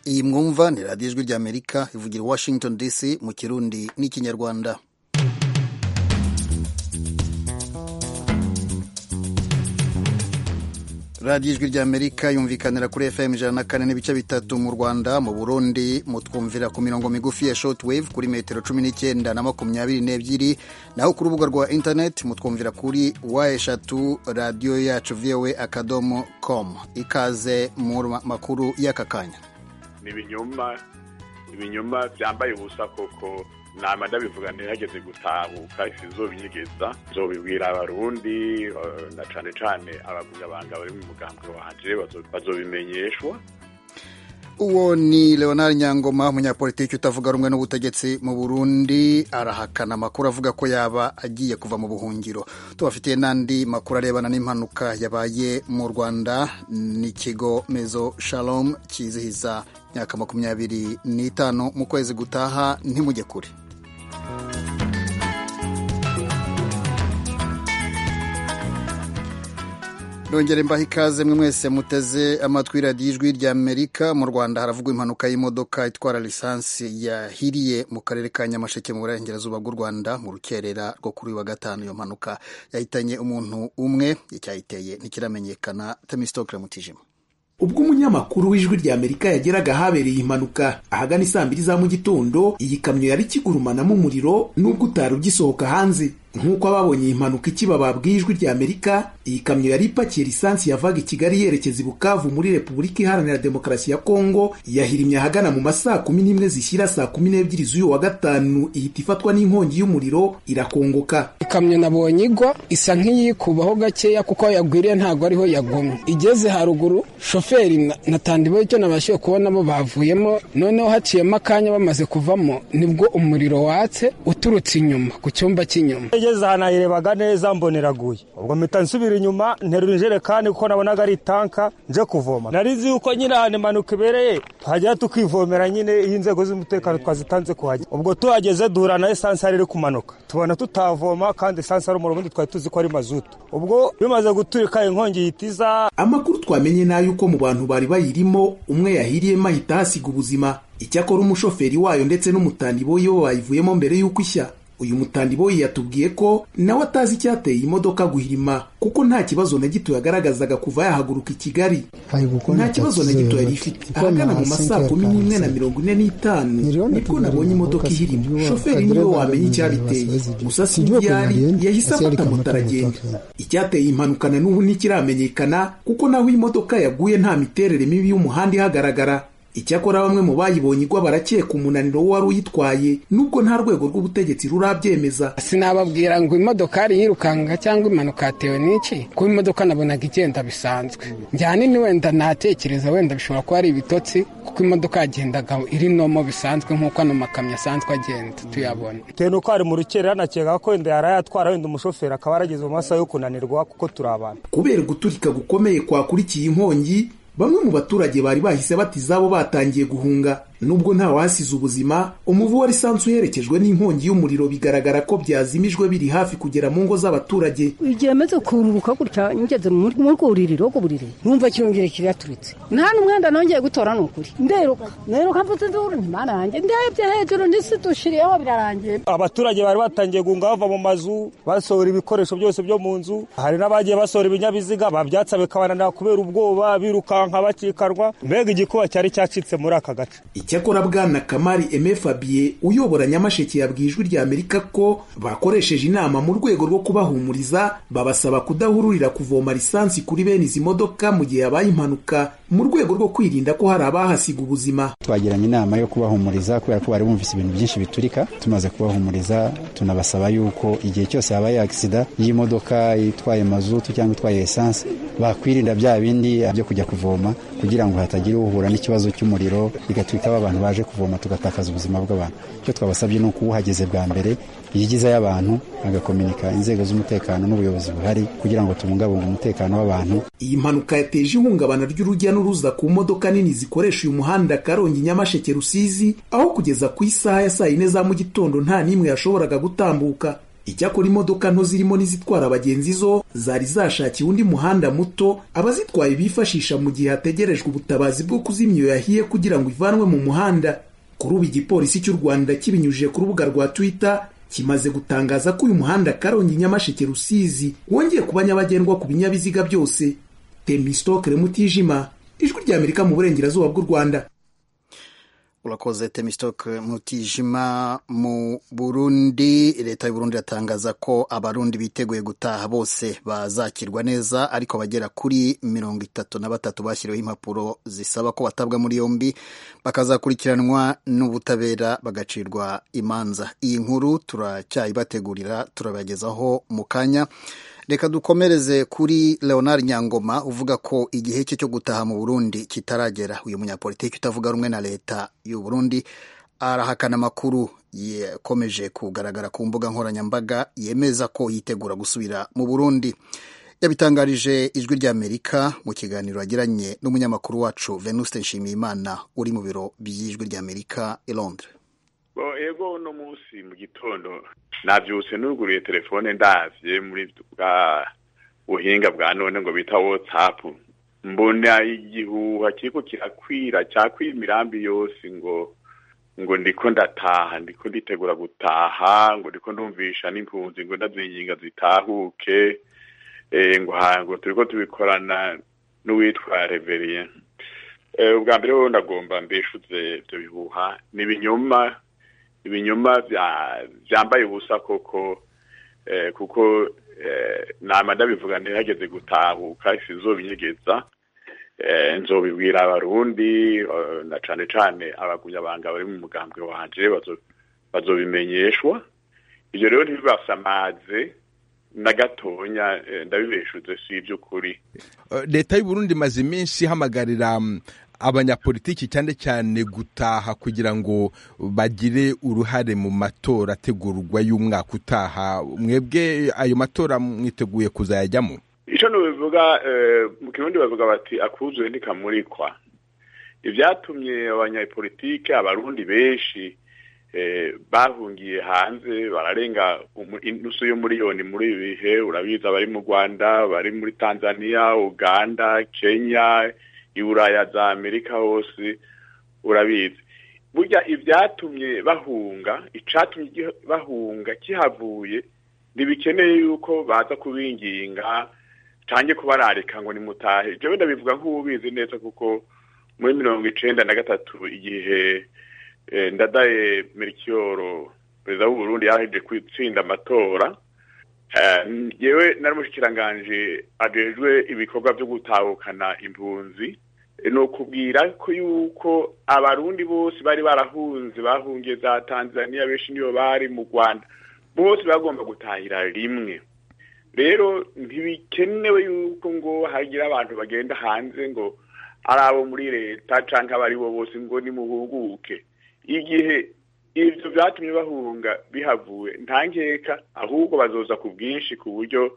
iyi mwumva ni radiyo ijwi ry'amerika ivugira i washington dc mu kirundi n'ikinyarwanda radiyo ijwi ry'amerika yumvikanira kuri fm ijana na kane n'ibice bitatu mu rwanda mu burundi mutwumvira ku mirongo migufi ya shortwave kuri metero cumi n'icyenda na makumyabiri n'ebyiri naho ku rubuga rwa internet mutwumvira kuri wa eshatu radiyo yacu voa akadomo com ikaze mu makuru y'aka kanya ni ibinyoma ibinyoma byambaye ubusa koko nama ndabivuga ntihageze gutahuka sizobinyegeza nzobibwira abarundi na cane cane abagumyabanga bari mu mugambwe wanje bazobimenyeshwa uwo ni leonard nyangoma umunyapolitiki utavuga rumwe n'ubutegetsi mu burundi arahakana amakuru avuga ko yaba agiye kuva mu buhungiro tubafitiye n'andi makuru arebana n'impanuka yabaye mu rwanda n'ikigo mezo shalom kizihiza imyaka makumyabiri n'itanu mu kwezi gutaha ntimujye kure nongere mbaha ikaze mwe mwese muteze amatwi radiyo ijwi rya amerika mu rwanda haravugwa impanuka y'imodoka itwara lisansi yahiriye mu karere ka nyamasheke mu burengerazuba bw'u rwanda mu rukerera rwo kuri uyu wa gatanu iyo mpanuka yahitanye umuntu umwe icyayiteye ntikiramenyekana temisitokire mutijima ubwo umunyamakuru w'ijwi rya amerika yageraga ahabereye impanuka ahagana isaa mbiri za mu gitondo iyi kamyo yari ikigurumanamo umuriro n'ubwo utari ugisohoka hanze nk'uko ababonye iyi mpanuka ikiba babwiye ijwi rya amerika iyi kamyo yari ipakiye lisansi yavaga i kigali yerekeza i bukavu muri repubulika iharanira demokarasi ya kongo yahirimye ahagana mu masaa kumi n'imwe zishyira saa kumi n'ebyiri z'uyu wa gatanu ihita ifatwa n'inkongi y'umuriro irakongoka ikamyo nabonye igwa isa nk'iyikubaho gakeya kuko aho yagwiriye ntabwo ariho yagomye igeze haruguru shoferi na tandibo icyo nabashije kubona bo bavuyemo noneho haciyemo akanya bamaze kuvamo nibwo umuriro watse uturutse inyuma ku cyumba cy'inyuma ngeze ahantu nayirebaga neza mboneraguye ubwo mpita nsubira inyuma nterura injerekani kuko nabonaga ari itanka nje kuvoma nari nzi yuko nyine ahantu impanuka ibereye tuhagera tukivomera nyine iyo inzego z'umutekano twazitanze kuhajya ubwo tuhageze duhura na esansi yari iri kumanuka tubona tutavoma kandi esansi ari umuriro ubundi twari tuzi ko ari mazutu ubwo bimaze guturika inkongi ihita iza amakuru twamenye ni ay'uko mu bantu bari bayirimo umwe yahiriyemo ahita ahasiga ubuzima icyakora umushoferi wayo ndetse n'umutandiboyi bo bayivuyemo mbere y'uko ishya uyu mutandiboyi yatubwiye ko nawe atazi icyateye imodoka guhirima kuko nta kibazo na gito yagaragazaga kuva yahaguruka i kigali nta kibazo na gito yari ifite ahagana mu masaa kumi n'imwe na mirongo ine n'itanu nibwo nabonye imodoka ihirima shoferi niwe wamenya icyabiteye gusa si yari yahise afata moto aragenda icyateye impanuka na n'ubu ntikiramenyekana kuko naho imodoka yaguye nta miterere mibi y'umuhanda ihagaragara icyakora bamwe mu bayibonye igwa barakeka umunaniro w'uwari uyitwaye nubwo nta rwego rw'ubutegetsi rurabyemeza sinababwira ngo imodokari yirukanka cyangwa impanuka yatewe n'iki kuba imodoka nabonaga igenda bisanzwe njyana wenda natekereza wenda bishobora kuba ari ibitotsi kuko imodoka yagendaga iri nomo bisanzwe nk'uko ano makamyo asanzwe agenda tuyabona bitewe n'uko ari mu rukerera nakeka ko wenda yari yatwara wenda umushoferi akaba yarageze mu masaha yo kunanirwa kuko turi abantu kubera guturika gukomeye kwakurikiye inkongi bamwe mu baturage bari bahise bati izabo batangiye guhunga nubwo nta wahasize ubuzima umuvu wa lisansi uherekejwe n'inkongi y'umuriro bigaragara ko byazimijwe biri hafi kugera mu ngo z'abaturage igihe amaze kururuka gutya ngeze mu rwuririro rw'uburiri numva kirongera kiraturitse nta n'umwenda nongeye gutora ni ukuri nderuka nderuka mvuze nduru ntimana yanjye ndebye hejuru ndisi dushiriyeho birarangiye abaturage bari batangiye guhunga bava mu mazu basohora ibikoresho byose byo mu nzu hari n'abagiye basohora ibinyabiziga babyatsa bikabananira kubera ubwoba birukanka bakikanwa mbega igikuba cyari cyacitse muri aka gace icyakora bwana kamari eme fabien uyobora nyamasheke yabwiye ijwi rya amerika ko bakoresheje inama mu rwego rwo kubahumuriza babasaba kudahururira kuvoma lisansi kuri bene izi modoka mu gihe habaye impanuka mu rwego rwo kwirinda ko hari abahasiga ubuzima twagiranye inama yo kubahumuriza kubera ko bari bumvise ibintu byinshi biturika tumaze kubahumuriza tunabasaba yuko igihe cyose habaye agisida y'imodoka itwaye mazutu cyangwa itwaye esanse bakwirinda bya bindi byo kujya kuvoma kugira ngo hatagira uhura n'ikibazo cy'umuriro bigatwika abantu baje kuvoma tugatakaza ubuzima bw'abantu icyo twabasabye ni uko uhageze bwa mbere yigizayo abantu agakominika inzego z'umutekano n'ubuyobozi buhari kugira ngo tubungabunge umutekano w'abantu iyi mpanuka yateje ihungabana ry'urujya n'uruza ku modoka nini zikoresha uyu muhanda karongi nyamasheke rusizi aho kugeza ku isaha ya saa yine za mu gitondo nta n'imwe yashoboraga gutambuka icyakora imodoka nto zirimo n'izitwara abagenzi zo zari zashakiye undi muhanda muto abazitwaye bifashisha mu gihe hategerejwe ubutabazi bwo kuzimya iyo yahiye kugira ngo ivanwe mu muhanda kuri ubu igipolisi cy'u rwanda kibinyujije ku rubuga rwa twitter kimaze gutangaza ko uyu muhanda karongi nyamasheke rusizi wongeye kuba nyabagendwa ku binyabiziga byose temistokere mutijima ijwi ry'amerika mu burengerazuba bw'u rwanda urakoze temisitoke mutijima mu burundi leta y'uburundi iratangaza ko abarundi biteguye gutaha bose bazakirwa neza ariko bagera kuri mirongo itatu na batatu bashyiriweho impapuro zisaba ko batabwa muri yombi bakazakurikiranwa n'ubutabera bagacirwa imanza iyi nkuru turacyayibategurira turabagezaho mu kanya reka dukomereze kuri leonard nyangoma uvuga ko igihe cye cyo gutaha mu burundi kitaragera uyu munyapolitiki utavuga rumwe na leta y'u burundi arahakana amakuru yakomeje kugaragara ku mbuga nkoranyambaga yemeza ko yitegura gusubira mu burundi yabitangarije ijwi ry'amerika mu kiganiro yagiranye n'umunyamakuru wacu venuste nshimiyimana uri mu biro by'ijwi ry'amerika i londres ego uno munsi mu gitondo nabyutse nuguruye telefone ndavye muri bwa buhinga bwa none ngo bita whatsapp mbona igihuha kiriko kirakwira cyakwira imirambi yose ngo ngo ndiko ndataha ndiko nditegura gutaha ngo ndiko ndumvisha n'impunzi ngo ndazinginga zitahuke ngo ngo turiko tubikorana n'uwitwa reverien ubwa mbere wowe ndagomba mbeshuze ibyo bihuha ni ibinyoma ibinyoma byambaye ubusa koko kuko nama ndabivuga ntihageze gutahuka sinzobinyegeza nzobibwira abarundi na cane cane abagunyabanga bari mu mugambwe wanje bazobimenyeshwa ibyo rero ntibibasamaze na gatonya ndabibeshuze si iby'ukuri leta y'uburundi imaze iminsi ihamagarira abanyapolitiki cyane cyane gutaha kugira ngo bagire uruhare mu matora ategurwa y'umwaka utaha mwebwe ayo matora mwiteguye kuzayajyamo icyo nubivuga mu kirundi bavuga bati akuzuye ntikamurikwa ibyatumye abanyapolitike abarundi benshi bahungiye hanze bararenga inusu y'umuriyoni muri ibi bihe urabizi abari mu rwanda bari muri tanzania uganda kenya iburaya za amerika hose urabizi burya ibyatumye bahunga icatumye bahunga kihavuye ntibikeneye yuko baza kubinginga cange kubararika ngo nimutahe jewe ndabivuga nk'ubizi neza kuko muri mirongo icenda na gatatu igihe ndadaye merikiyoro perezida w'uburundi yaraheje gutsinda amatora yewe nari mushikiranganje ajejwe ibikorwa vyo gutahukana impunzi ni ukubwira ko yuko abarundi bose bari barahunze bahungiye za tanzania benshi niyo bari mu rwanda bose bagomba gutahira rimwe rero ntibikenewe yuko ngo hagira abantu bagenda hanze ngo ari abo muri leta cyangwa abo ari bo bose ngo nimuhuguke igihe ibyo byatumye bahunga bihavuwe nta nkeka ahubwo bazoza ku bwinshi ku buryo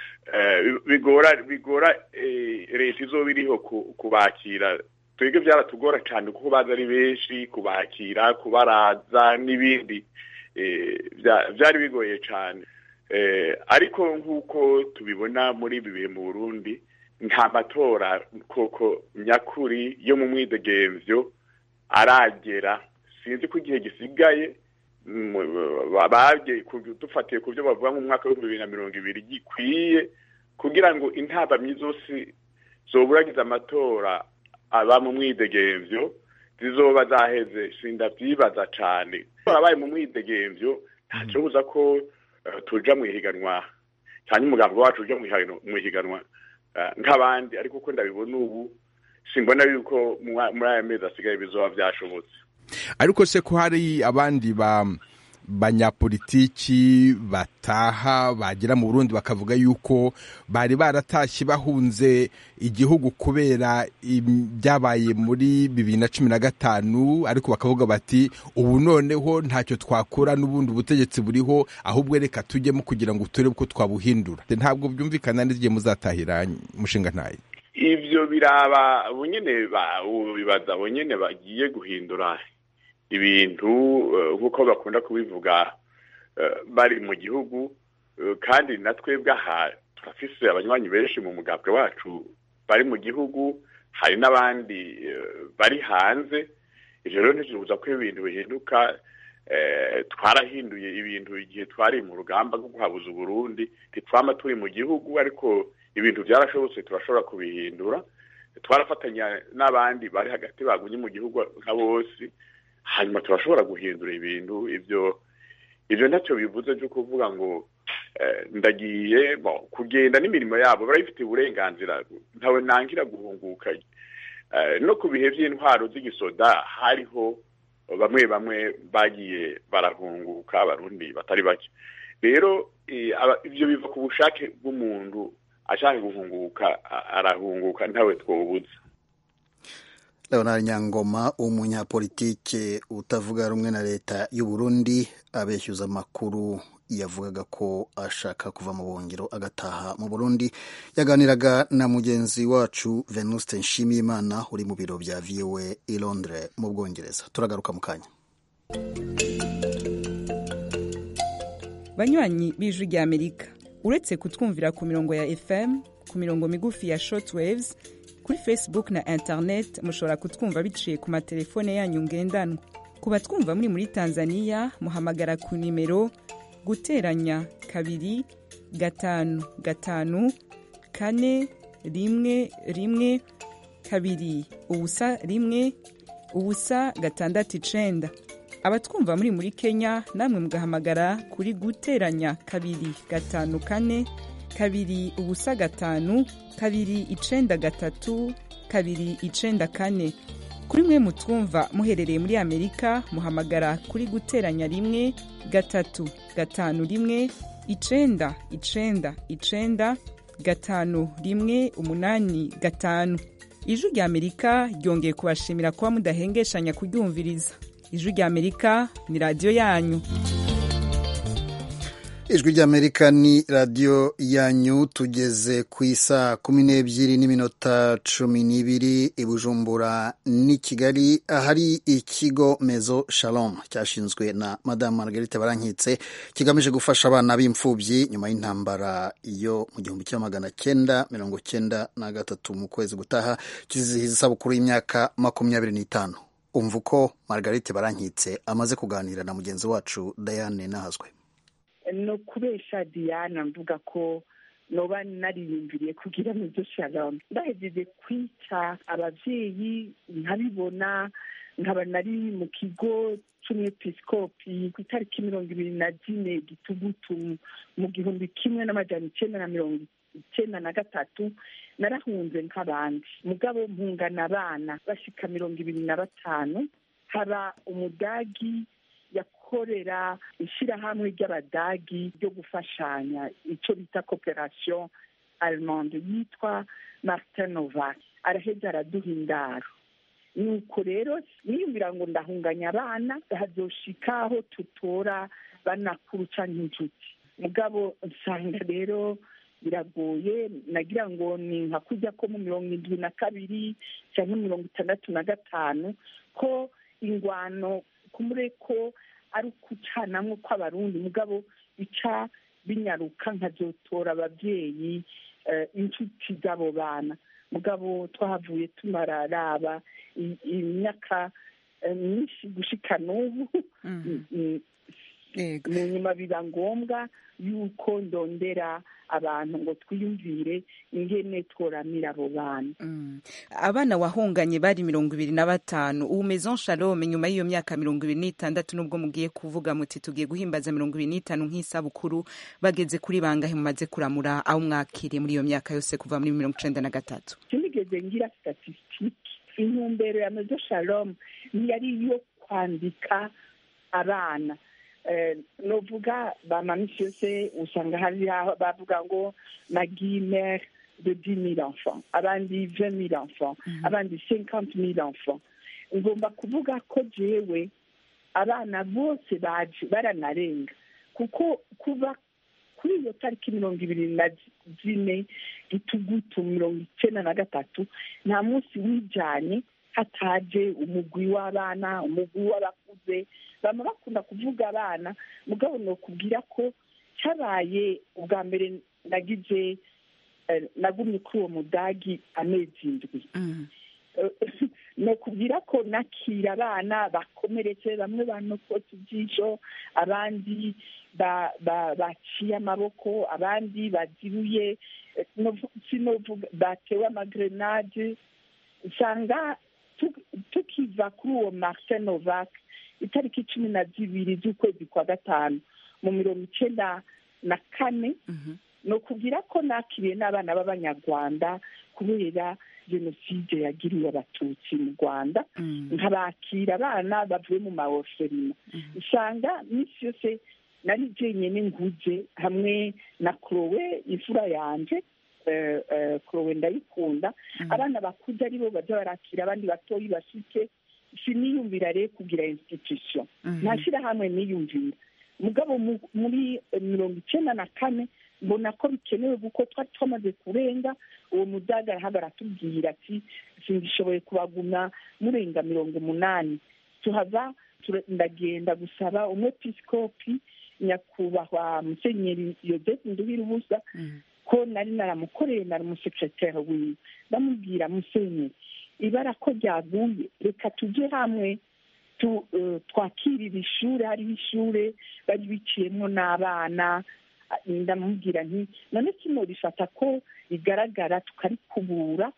bigora bigora leta izoba iriho kubakira twebwe byaratugora cyane kuko baza ari benshi kubakira kubaraza n'ibindi byari bigoye cyane ariko nk'uko tubibona muri ibi bihe mu burundi nta matora koko nyakuri yo mu mwidegemvyo aragera sinzi ko igihe gisigaye dufatiye ku byo bavuga nk'umwaka w'ibihumbi bibiri na mirongo ibiri gikwiye kugira ngo intabamyi zose zoburagiza amatora aba mu mwidegemvyo zizoba zaheze sindavyibaza cane abaye mu mwidegemvyo ntacobuza ko tuja mu ihiganwa cyane umugambi wacu uja mu ihiganwa nk'abandi ariko uko ndabibona ubu simbona yuko muri aya mezi asigaye bizoba vyashobotse ariko se ko hari abandi ba banyapolitiki bataha bagera mu Burundi bakavuga yuko bari baratashye bahunze igihugu kubera ibyabaye muri bibiri na cumi na gatanu ariko bakavuga bati ubu noneho ntacyo twakora n'ubundi ubutegetsi buriho ahubwo reka tujyemo kugira ngo turebe ko twabuhindura ntabwo byumvikana n'igihe muzatahira mushinga ntayo ibyo biraba bunyene bibaza bunyene bagiye guhindura ibintu nk'uko bakunda kubivuga bari mu gihugu kandi na twebwe aha turafise abanywanyi benshi mu mugambwe wacu bari mu gihugu hari n'abandi bari hanze ivyo rero ntikibuza ko ibintu bihinduka twarahinduye ibintu igihe twari mu rugamba rwo guhabuza uburundi ntitwama turi mu gihugu ariko ibintu byarashobotse turashobora kubihindura twarafatanya n'abandi bari hagati bagumye mu gihugu nka bose hanyuma turashobora guhindura ibintu ibyo ibyo ntacyo bivuze byo kuvuga ngo ndagiye kugenda n'imirimo yabo barabifitiye uburenganzira ntawe nangira guhunguka no ku bihe by'intwaro z'igisoda hariho bamwe bamwe bagiye barahunguka abarundi batari bake rero ibyo biva ku bushake bw'umuntu ashaka guhunguka arahunguka ntawe twubuze leonard nyangoma umunyapolitike utavuga rumwe na leta y'u Burundi abeshyuza amakuru yavugaga ko ashaka kuva mu buhungiro agataha mu burundi yaganiraga na mugenzi wacu venuste nshimiyimana uri mu biro bya voa i londres mu bwongereza turagaruka mu kanya banywanyi b'ijwi rya amerika uretse kutwumvira ku mirongo ya fm ku mirongo migufi ya shortwaves kuri facebook na internet mushobora kutwumva biciye ku matelefone yanyu ngendanwa ku batwumva muri muri tanzania muhamagara ku nimero guteranya kabiri gatanu gatanu kane rimwe rimwe kabiri ubusa rimwe ubusa gatandatu icenda abatwumva muri muri kenya namwe mugahamagara kuri guteranya kabiri gatanu kane kabiri ubusa gatanu kabiri icenda gatatu kabiri icenda kane kuri mwe mutwumva muherereye muri amerika muhamagara kuri guteranya rimwe gatatu gatanu rimwe icenda icenda icenda gatanu rimwe umunani gatanu ijwi rya amerika ryongeye kubashimira kuba mudahengeshanya kuryumviriza ijwi rya amerika ni radiyo yanyu ijwi ry'amerika ni radiyo yanyu tugeze ku isaa kumi n'ebyiri n'iminota cumi n'ibiri i bujumbura n'i kigali ahari ikigo mezo shalom cyashinzwe na madamu margarite barankitse kigamije gufasha abana b'imfubyi nyuma y'intambara yo mu gihumbi kimwe magana cyenda mirongo cyenda na gatatu mu kwezi gutaha kizihiza isabukuru y'imyaka makumyabiri n'itanu umva uko margarite barankitse amaze kuganira na mugenzi wacu diane nahazwe no kubesha diana mvuga ko noba nariyumviriye kugira ngo ibyo shalom ndahejeje kwica ababyeyi nkabibona nkaba nari mu kigo cy'umwepisikopi ku itariki mirongo ibiri na zine gitugutu mu gihumbi kimwe n'amajana icyenda na mirongo icyenda na gatatu narahunze nk'abandi mugabo mpungana abana bashika mirongo ibiri na batanu haba umudagi yakorera ishyirahamwe ry'abadagi ryo gufashanya icyo bita cooperation allemande yitwa martin novak araheza araduha indaro nuko rero niyumvira ngo ndahunganya abana hazoshika aho tutora banakuru canke inshuti mugabo nsanga rero biragoye nagira ngo ni nka kujya ko mu mirongo indwi na kabiri cyangwa mirongo itandatu na gatanu ko ingwano kumure ko ari ukucanamwo kw'abarundi mugabo bica binyaruka nkazotora ababyeyi inshuti z'abo bana mugabo twahavuye tumararaba imyaka myinshi gushika n'ubu mu nyuma biba ngombwa yuko ndondera abantu ngo twiyumvire ingene tworamira abo bana abana wahunganye bari mirongo ibiri na batanu ubu maison shalom nyuma y'iyo myaka mirongo ibiri n'itandatu nubwo mugiye kuvuga muti tugiye guhimbaza mirongo ibiri n'itanu nk'isabukuru bageze kuri bangahe mumaze kuramura aho mwakiriye muri iyo myaka yose kuva muri mirongo icenda na gatatu sinigeze ngira statisitike intumbero ya maison shalom ntiyari iyo kwandika abana novuga bamamisi yose usanga hari bavuga ngo magimere de dix mille enfants abandi vingt mille enfants abandi cinquante mille enfants ngomba kuvuga ko jewe abana bose baje baranarenga kuko kuba kuri iyo tariki mirongo ibiri na zine gitugutu mirongo icenda na gatatu nta munsi wijanye hataje umugwi w'abana umugwi w'abakuze bama bakunda kuvuga abana mugabo nokubwira ko cyabaye ubwa mbere nagize eh, nagumye kuri uwo mudagi amezi indwi nokubwira ko nakira abana bakomeretse bamwe banokotse ijisho abandi ba- ba- baciye amaboko abandi bazibuye eh, novu- sinovuga batewe amagrenade usanga tu- tukiva kuri uwo martin novak itariki cumi na zibiri z'ukwezi kwa gatanu mu mirongo icenda na kane ni ukubwira ko nakiriye n'abana b'abanyarwanda kubera jenoside yagiriwe abatutsi mu rwanda nkabakira abana bavuye mu mawoferina usanga minsi yose nari jenyine nguze hamwe na kurowe imfura yanje eh, eh, kurowe ndayikunda abana bakuze aribo baza barakira abandi batoyi bashike siniyumvira rero kugira institution nta shyirahamwe niyumvira mugabo mu- muri eh, mirongo icyenda na kane mbona ko bikenewe kuko twari twamaze kurenga uwo mudaga arahaga aratubwira ati singishoboye kubagumya murenga mirongo umunani tuhava tura- ndagenda gusaba umwepisikopi nyakubahwa musenyeri yozefu nduhira ubusa ko nari naramukoreye nari umusekreteri wiwe ndamubwira musenyeri ibara ko ryaguye reka tujye hamwe tu- eh, twakirira ishuri hariho ishuri bari biciyemo n'abana Ah, ndamubwira nti none kino rifata ko rigaragara tukarikubura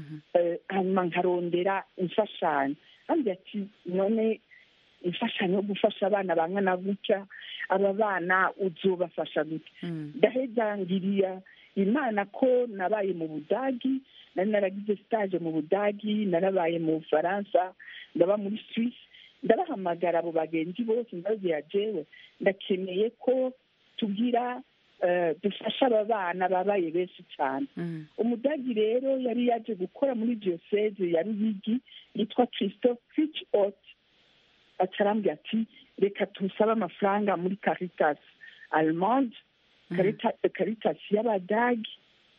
eh, hanyuma nkarondera imfashanyo kandi ati none imfashanyo yo gufasha abana bangana gutya aba bana uzobafasha gutya ndaheza ngiriya imana ko nabaye mu budagi nari naragize stage mu budagi narabaye mu bufaransa ndaba muri swisse ndabahamagara abo bagenzi bose ndababwira jewe ndakeneye ko tugira eh, dufasha aba bana babaye benshi cyane umudagi rero yari yaje gukora muri diyoseze ya ruyigi yitwa christophe fitch ot acarambwira ati reka tusabe amafaranga muri caritas allemande Carita- caritas y'abadagi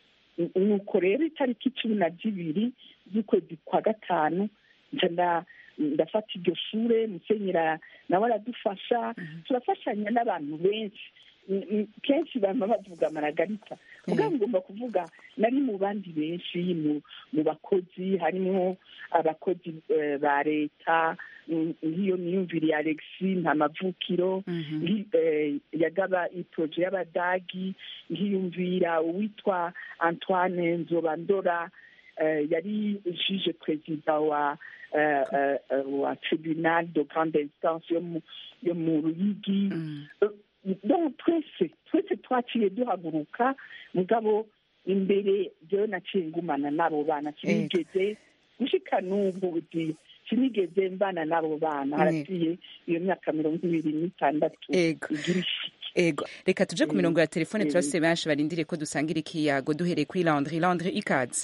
N- nuko rero itariki cumi na zibiri z'ukwezi kwa gatanu nca nda- ndafata iryo shure musenyera nawe aradufasha turafashanya n'abantu benshi N- n- kenshi bama bavuga maragarita mugabo ngomba kuvuga nari mu bandi benshi mu mu bakozi harimo abakozi eh, ba leta mm, nk'iyo niyumviriye alexi nta mavukiro nki- eh, yagaba iproje y'abadagi nkiyumvira uwitwa antoine nzobandora eh, yari juge perezida wa eh, eh, eh, wa tribunal de grande instance yo mu- yo mu ruyigi Eh, donc twese twese twaciye duhaguruka mugabo imbere jewe naciye ngumana n'abo bana sinigeze gushika n'ubu uti sinigeze mbana n'abo bana haraciye iyo myaka mirongo ibiri n'itandatu Ego. igira ishiki ego reka tuje ku mirongo ya telefone Mm. turafise benshi barindiriye ko dusangira ikiyago duhereye kuri landry landry ikaze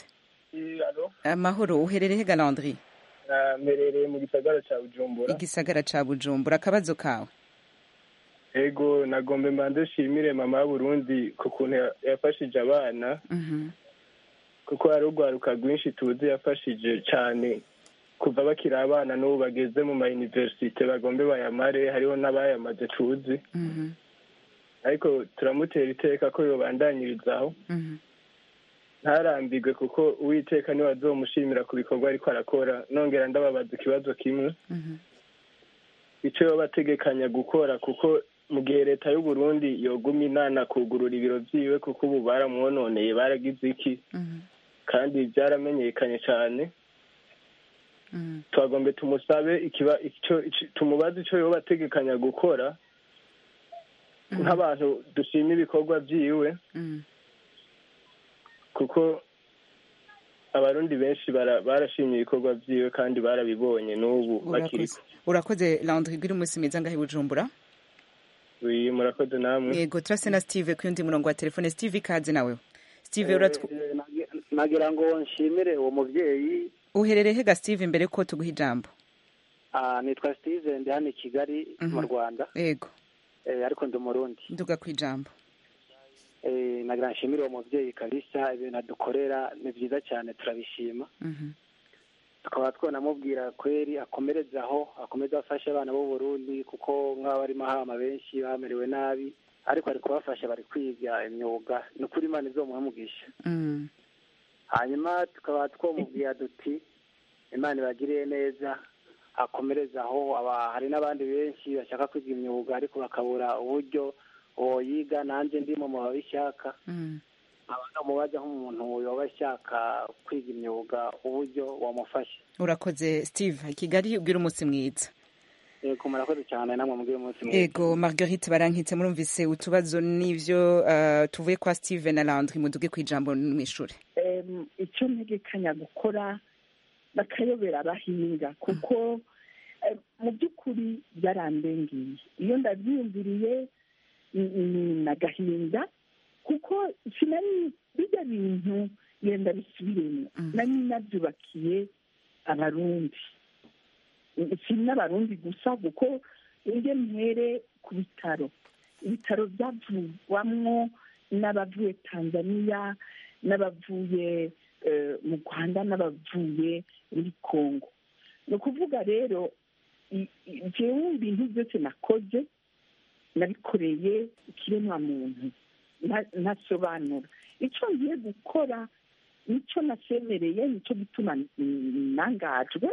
amahoro uherereye hega landry mperereye mu gisagara cya bujumbura igisagara ca bujumbura akabazo kawe ego nagombe mbanze nshimire mama w'uburundi ku kuntu ya- yafashije abana Mhm. kuko hari urwaruka rwinshi tuzi yafashije cyane kuva bakiri abana n'ubu bageze mu ma universite bagombe bayamare hariho n'abayamaze tuzi Mhm. ariko turamutera iteka ko yobandanyirizaho Mhm. ntarambirwe kuko uwiteka niwe azomushimira ku bikorwa ariko arakora nongera ndababaza ikibazo kimwe Mhm. icyo yoba ategekanya gukora kuko mu gihe leta y'u Burundi yoguma inana kugurura ibiro byiwe kuko ubu baramwononeye baragize iki Mhm. kandi byaramenyekanye cyane Mhm. twagombe tumusabe ikiba icyo ici- tumubaze icyo yoba ategekanya gukora nk'abantu dushima ibikorwa byiwe Mhm. kuko abarundi benshi bara- barashimye ibikorwa byiwe kandi barabibonye n'ubu bakiri urakoze urakoze landry gira umunsi mwiza ngahe i bujumbura Oui, murakoze namwe yego turase na steve ku yundi murongo wa telefone steve ikaze nawe steve uratwu Eh, eh, nagi- nagira ngo nshimire uwo mubyeyi uherereye hega steve mbere ko tuguha ijambo ah, nitwa steve ndi hano i kigali mu Mhm. rwanda yego eh, ariko ndi umurundi nduga ku ijambo eh, nagira nshimire uwo mubyeyi kabisa ibintu adukorera ni byiza cyane turabishima Mhm. tukaba twanamubwira kweri akomereze aho akomeze afashe abana b'u Burundi kuko nk'aba barimo hama benshi bamerewe nabi ariko ari kubafasha bari kwiga imyuga ni ukuri imana izomuha umugisha Mm. hanyuma tukaba twamubwira duti imana ibagiriye neza akomereze aho aba hari n'abandi benshi bashaka kwiga imyuga ariko bakabura uburyo boyiga nanjye ndimo mu babishaka Mm. mubaza nk'umuntu yoba ashaka kwiga imyuga uburyo wamufasha urakoze steve kigali ubwira umunsi mwiza yego murakoze cyane namwe mubwire umunsi mwiza ego marguerite barankitse murumvise utubazo n'ivyo uh, tuvuye kwa steve na landry muduge ku ijambo mw'ishure Em, icyo ntegekanya gukora bakayobera abahinga kuko em, mu by'ukuri byarandengeye iyo ndabyiyumviriye ni- ni n'agahinda kuko sinari bijya bintu yenda bisubiremo nari nabyubakiye abarundi si n'abarundi gusa kuko njye mpere ku bitaro ibitaro byavugwamwo n'abavuye tanzania n'abavuye eh, mu rwanda n'abavuye muri congo ni ukuvuga rero i- i- jewe ibintu byose nakoze nabikoreye ikiremwa muntu nta- ntasobanura icyo ngiye gukora nicyo nasemereye nicyo gituma mm, nangajwe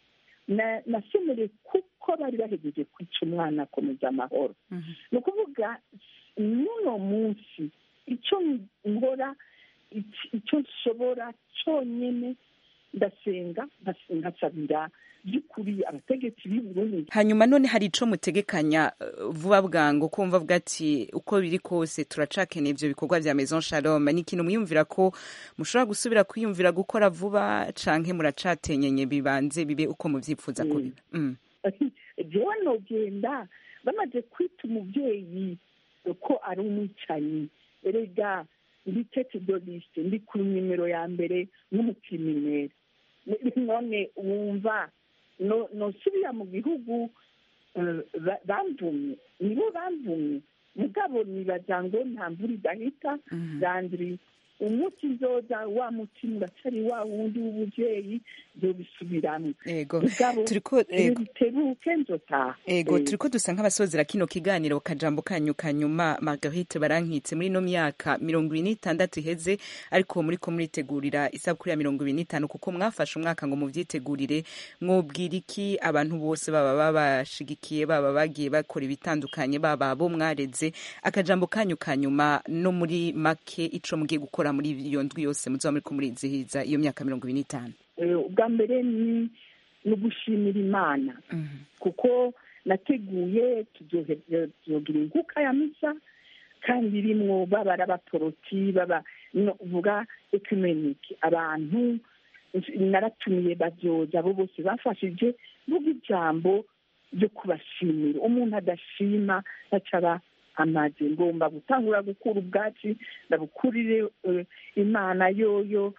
na- nasemereye kuko bari bahegeje kwica umwana akomeza amahoro ni ukuvuga n'uno munsi icyo nkora ic- icyo nshobora cyonyine ndasenga nkas- nkasabira by'ukuri abategetsi b'i Burundi hanyuma none hari ico mutegekanya uh, vuba bwangu kumva vuga ati uko biri kose turacakeneye ivyo bikorwa vya maison shalom ni ikintu mwiyumvira ko mushobora gusubira kwiyumvira gukora vuba canke muracatenyenye bibanze bibe uko muvyifuza ko biba mm. jewe nogenda bamaze kwita umubyeyi ko ari umwicanyi erega ndi tete do liste ndi ku nimero ya mbere nk'umupiminere none wumva no- nosubira mu gihugu eh, ba- bamvumye nibo bamvumye mugabo nibaza ngo nta mvura idahita zandiri umuti nzoza wa mutima uracari wa wundi w'ubuvyeyi zobisubiramwo ego mugabo turiko ego bitebuke nzotaha ego Eh, turiko dusa nk'abasozera kino kiganiro kajambo kanyu kanyuma marguerite barankitse muri ino myaka mirongo ibiri n'itandatu iheze ariko muriko muritegurira isabukuru ya mirongo ibiri n'itanu kuko mwafashe umwaka ngo muvyitegurire mwobwira iki abantu bose baba babashigikiye baba bagiye bakora ibitandukanye baba bo mwareze akajambo kanyu kanyuma no muri make ico mugiye gukora muri iyo ndwi yose muzoba muriko murizihiza iyo myaka mirongo ibiri n'itanu eh, ubwa mbere ni ni ugushimira imana kuko nateguye tuzohe- tuzogira inkuka ya misa kandi irimwo baba ari abaporoti baba no vuga ekumenike abantu naratumiye bavyoza abo bose bafashije vuga ijambo ryo kubashimira umuntu adashima ntacaba amaze ngomba gutangura gukura ubwatsi ndabukurire eh, imana yoyo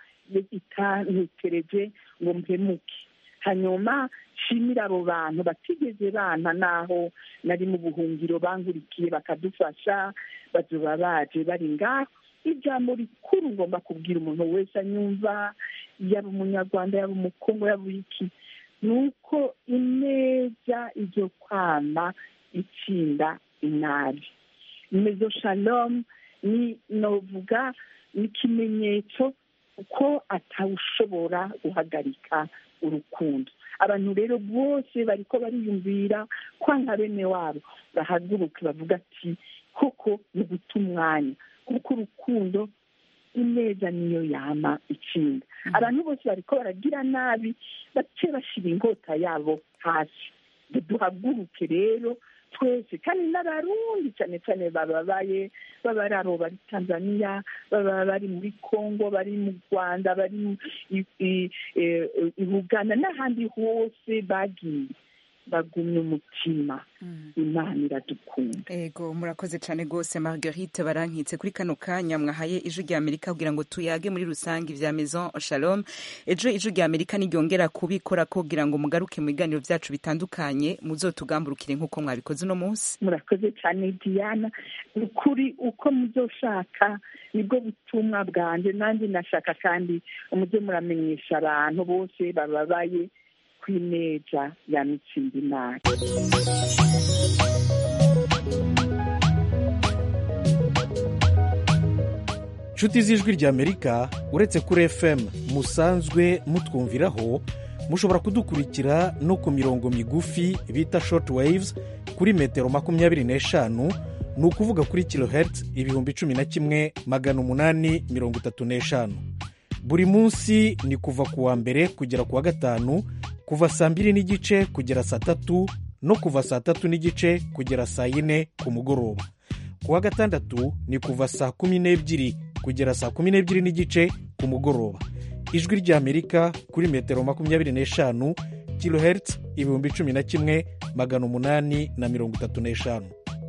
itantekereje ngo mpemuke hanyuma nshimira abo bantu batigeze bana naho nari mu buhungiro bangurikiye bakadufasha bazoba baje bari ngaho ijambo rikuru ngomba kubwira umuntu wese anyumva yaba umunyarwanda yaba umukongo yaba iki ni uko ineza izo kwama itsinda inabi mezo shalom ni novuga ni ikimenyetso ko atawushobora guhagarika urukundo abantu rero bose bariko bariyumvira kwanga bene wabo bahaguruke bavuga ati koko ni guta umwanya kuko urukundo ineza niyo yama itsinda abantu bose bariko baragira nabi bace bashira inkota yabo hasi duhaguruke rero twese kandi n'abarundi cyane cyane bababaye baba ari abo bari tanzania baba bari muri congo bari mu rwanda bari mu i- i- eh, i buganda n'ahandi hose bagiye bagumye umutima imana iradukunda ego murakoze cyane rwose marguerite barankitse kuri kano kanya mwahaye ijwi rya amerika kugira ngo tuyage muri rusange ibya maison shalom ejo ijwi rya amerika niryongera kubikora kugira ngo mugaruke mu biganiro byacu bitandukanye muzotugamburukire nk'uko mwabikoze uno munsi murakoze cyane diana ukuri uko muzoshaka nibwo butumwa bwanjye nanjye nashaka kandi umujye muramenyesha abantu bose bababaye ku ineja ya mitsingi imana inshuti z'ijwi ry'amerika uretse kuri fm musanzwe mutwumviraho mushobora kudukurikira no ku mirongo migufi bita short waves kuri metero makumyabiri n'eshanu ni ukuvuga kuri kilohertz ibihumbi cumi na kimwe magana umunani mirongo itatu n'eshanu buri munsi ni kuva ku wa mbere kugera ku wa gatanu kuva saa mbiri n'igice kugera saa tatu no kuva saa tatu n'igice kugera saa yine ku mugoroba ku wa gatandatu ni kuva saa kumi n'ebyiri kugera saa kumi n'ebyiri n'igice ku mugoroba ijwi ry'amerika kuri metero makumyabiri n'eshanu kilohertz ibihumbi cumi na kimwe magana umunani na mirongo itatu n'eshanu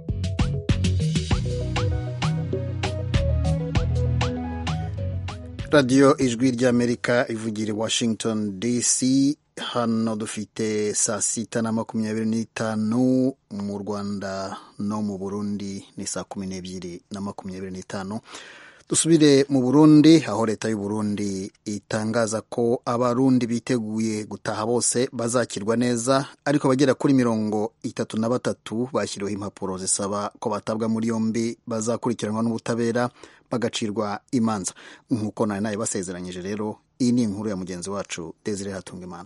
radiyo ijwi ry'amerika ivugira i washington dc hano dufite saa sita na makumyabiri n'itanu mu rwanda no mu burundi ni saa kumi n'ebyiri na makumyabiri n'itanu dusubire mu burundi aho leta y'u Burundi itangaza ko abarundi biteguye gutaha bose bazakirwa neza ariko abagera kuri mirongo itatu na batatu bashyiriweho impapuro zisaba ko batabwa muri yombi bazakurikiranwa n'ubutabera bagacirwa imanza nk'uko nari nayo basezeranyije rero iyi ni inkuru ya mugenzi wacu Desire Hatungimana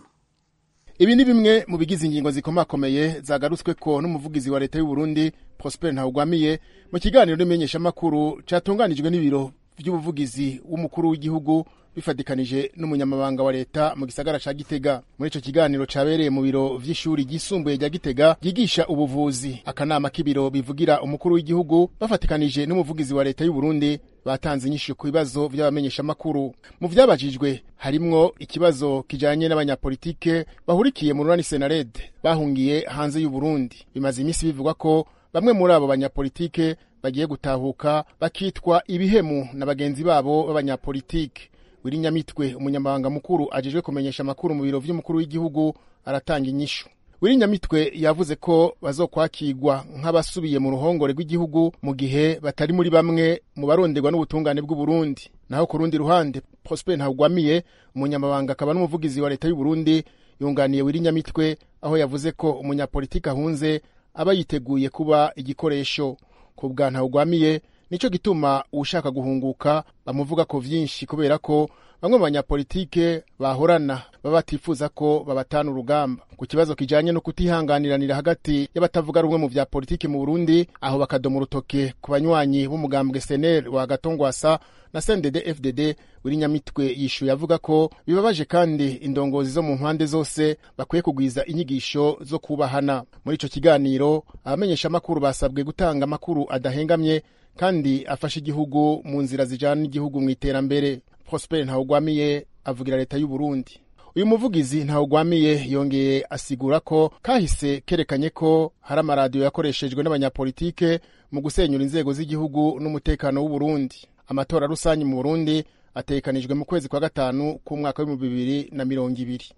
ibi ni bimwe mu bigize ingingo zikomakomeye zagarutswe ko n'umuvugizi wa leta y'u Burundi Prosper Ntawugwamiye mu kiganiro n'imenyeshamakuru cyatunganijwe n'ibiro by'ubuvugizi w'umukuru w'igihugu bifatikanije n'umunyamabanga wa leta mu gisagara ca Gitega muri ico kiganiro cabereye mu biro vy'ishuri ryisumbuye rya Gitega ryigisha ubuvuzi akanama k'ibiro bivugira umukuru w'igihugu bafatikanije n'umuvugizi wa leta y'u Burundi batanze inyishu ku bibazo by'abamenyeshamakuru mu vyabajijwe harimwo ikibazo kijanye n'abanyapolitike bahurikiye mu runani Senarede bahungiye hanze y'u Burundi bimaze imisi bivugwa ko bamwe muri abo banyapolitike bagiye gutahuka bakitwa ibihemu na bagenzi babo b'abanyapolitike wiri nyamitwe umunyamabanga mukuru ajejwe kumenyesha amakuru mu biro vy'umukuru w'igihugu aratanga inyishu wiri nyamitwe yavuze ko bazokwakirwa nk'abasubiye mu ruhongore rw'igihugu mu gihe batari muri bamwe mu baronderwa n'ubutungane bw'uburundi naho ku rundi ruhande prosper ntagwamiye umunyamabanga akaba n'umuvugizi wa leta y'uburundi yunganiye wiri nyamitwe aho yavuze ko umunyapolitiki ahunze aba yiteguye kuba igikoresho ku bwa ntawugwamiye nicyo gituma ushaka guhunguka bamuvuga ko vyinshi kubera ko bamwe mu banyapolitike bahorana baba batifuza ko babatana urugamba ku kibazo kijanye no kutihanganiranira hagati y'abatavuga rumwe mu vya politiki mu Burundi aho bakadoma urutoke ku banywanyi b'umugambwe SNL wa Gatongwasa na CNDD FDD wiri nyamitwe yishuye avuga ko bibabaje kandi indongozi zo mu mpande zose bakwiye kugwiza inyigisho zo kubahana muri ico kiganiro abamenyesha amakuru basabwe gutanga amakuru adahengamye kandi afasha igihugu mu nzira zijana n'igihugu mu iterambere Prosper Ntawugwamiye avugira leta y'u Burundi uyu muvugizi Ntawugwamiye yongeye asigura ko kahise kerekanye ko hari amaradiyo yakoreshejwe n'abanyapolitike mu gusenyura inzego z'igihugu n'umutekano w'u Burundi amatora rusange mu Burundi atekanijwe mu kwezi kwa gatanu k'umwaka w'ibihumbi bibiri na mirongo ibiri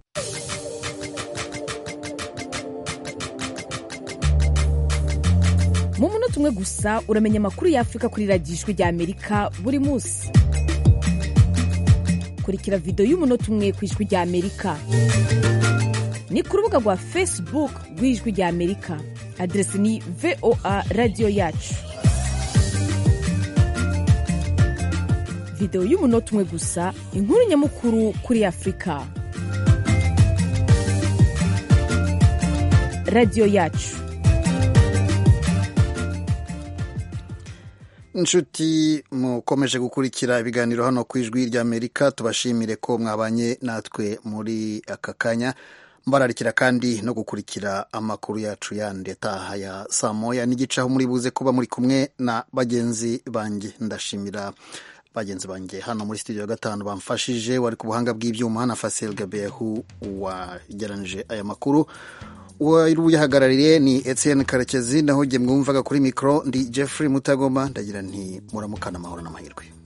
mu munota umwe gusa uramenya amakuru y'afurika kuri radiyo ijwi rya amerika buri munsi kurikira videwo y'umunota umwe ku ijwi rya amerika ni ku rubuga rwa facebook rw'ijwi rya amerika aderesi ni voa radiyo yacu videwo y'umunota umwe gusa inkuru nyamukuru kuri afurika radiyo yacu inshuti mukomeje gukurikira ibiganiro hano ku ijwi ry'amerika tubashimire ko mwabanye natwe muri aka kanya mbararikira kandi no gukurikira amakuru yacu yandi ataha ya saa moya n'igice aho muri buze kuba muri kumwe na bagenzi banjye ndashimira bagenzi banjye hano muri studio ya gatanu bamfashije wari ku buhanga bw'ibyuma na Fasil Gabehu wageranije aya makuru wari uyahagarariye ni etienne karekezi naho jye mwumvaga kuri mikoro ndi jeffrey mutagoma ndagira nti muramukana amahoro n'amahirwe